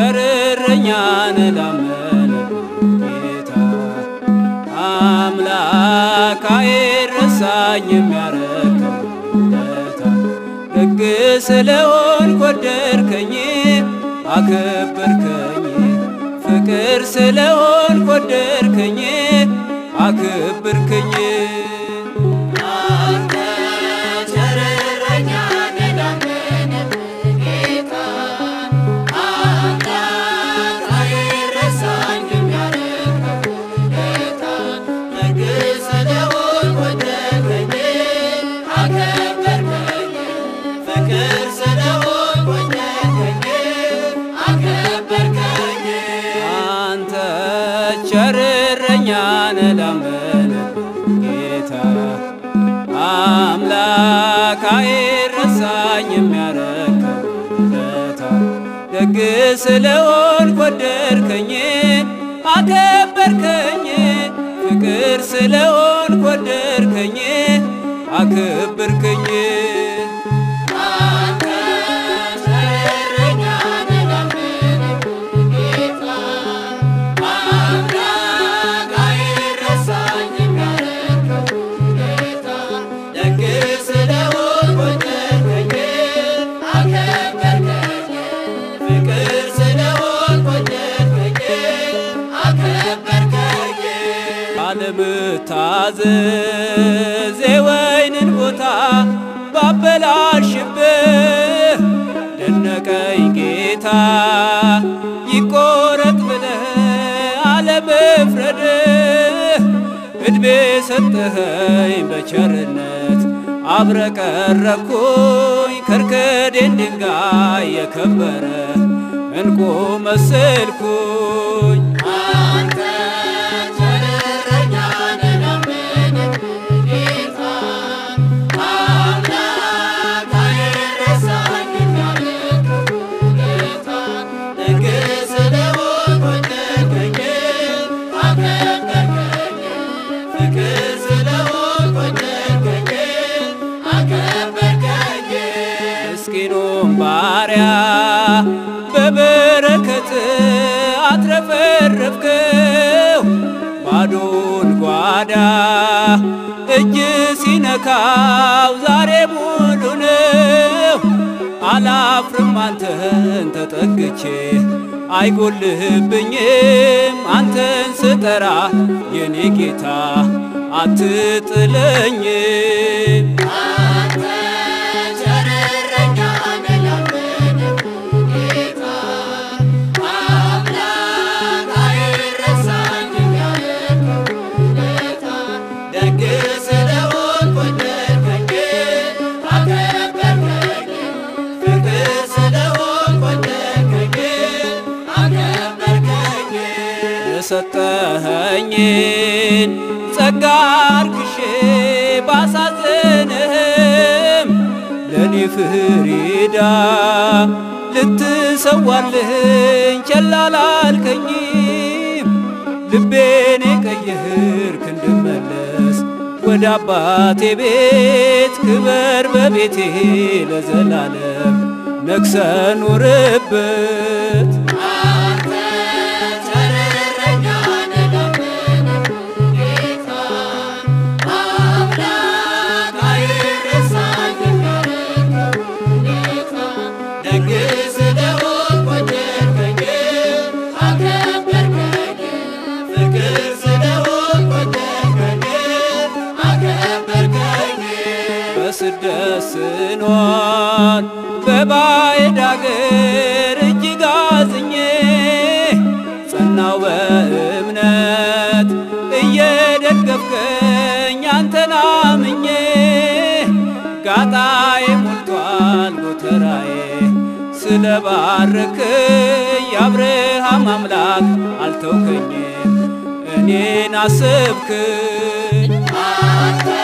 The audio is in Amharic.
ቸርረኛን ላመነበት ጌታ አምላክ አይረሳኝ የሚያረከው ውለታ ደግ ስለሆንክ ወደድከኝ አከበርከኝ ፍቅር ስለሆንክ ወደድከኝ አከበርከኝ አንተ ቸርረኛ ነህ ላመነብህ ጌታ አምላክ አይረሳኝ የሚያረከው ውለታ ደግ ስለሆንክ ወደድከኝ አከበርከኝ ፍቅር ስለሆንክ ወደድከኝ አከበርከኝ አንተ ቸርረኛን ላመነበት ጌታ አምላክ አይረሳኝ የሚያረከው ውለታ ደግ ስለሆንክ ወደድከኝ አከበርከኝ ፍቅር ስለሆንክ ወደድከኝ አከበርከኝ አንተ ቸርረኛ ነህ ላመነብህ ጌታ አምላክ አይረሳኝ የሚያረከው ውለታ ደግ ስለሆንክ ወደድከኝ አከበርከኝ ፍቅር ስለሆንክ ወደድከኝ አከበርከኝ አለመታዘዝ የወይንን ቦታ ባበላሽብህ ደነቀኝ ጌታ ይቆረጥ ብለህ አለመፍረድህ ዕድሜ ሰጠኸኝ በቸርነት አብረቀረኩኝ ከርከዴን ድንጋይ የከበረ እንቁ መሰልኩኝ አንተ ቸርረኛ ነህ ላመነብህ ጌታ አምላክ አይረሳኝ የሚያረከው ውለታ ደግ ስለሆንክ ወደድከኝ አከበርከኝ ፍቅር ስለሆንክ ወደድከኝ አከበርከኝ ምስኪኑን ባሪያ በበረከት አትረፈረፍከው ባዶን ጓዳ እጅ ሲነካው ዛሬ ሙሉ ነው። አላፍርም አንተን ተጠግቼ አይጎልህብኝም አንተን ስጠራ የኔ ጌታ አትጥለኝም። አንተ ቸርረኛ ነህ ላመነብህ ጌታ አምላክ አይረሳኝ የሚያረከው ውለታ ደግ ስለሆንክ ወደድከኝ አከበርከኝ ፍቅር ስለሆንክ ወደድከኝ አከበርከኝ የሰጠኸኝን ጸጋ አርክሼ ባሳዝንህም ለእኔ ፍሪዳ ልትሰዋልህኝ ቸል አላልከኝም። ልቤን የቀየርክ እንድመለስ ወደ አባቴ ቤት ክበር በቤቴ ለዘላለም ነግሰ ኑርበት። አንተ ቸርረኛ ነህ ላመነብህ ጌታ አምላክ አይረሳኝ የሚያረከው ውለታ ደግ ስለሆንክ ወደድከኝ አከበርከኝ ፍቅር ስለሆንክ ወደድከኝ አከበርከኝ በስደት ስኖር በባዕድ አገር እጅግ አዝኜ ጸናው በእምነት እየደገፍከኝ አንተን አምኜ ጋጣዬ ሞልቷል ጎተራዬ ስለ ባረክኝ የአብርሃም አምላክ አልተውከኝም እኔን አስብክኝ አንተ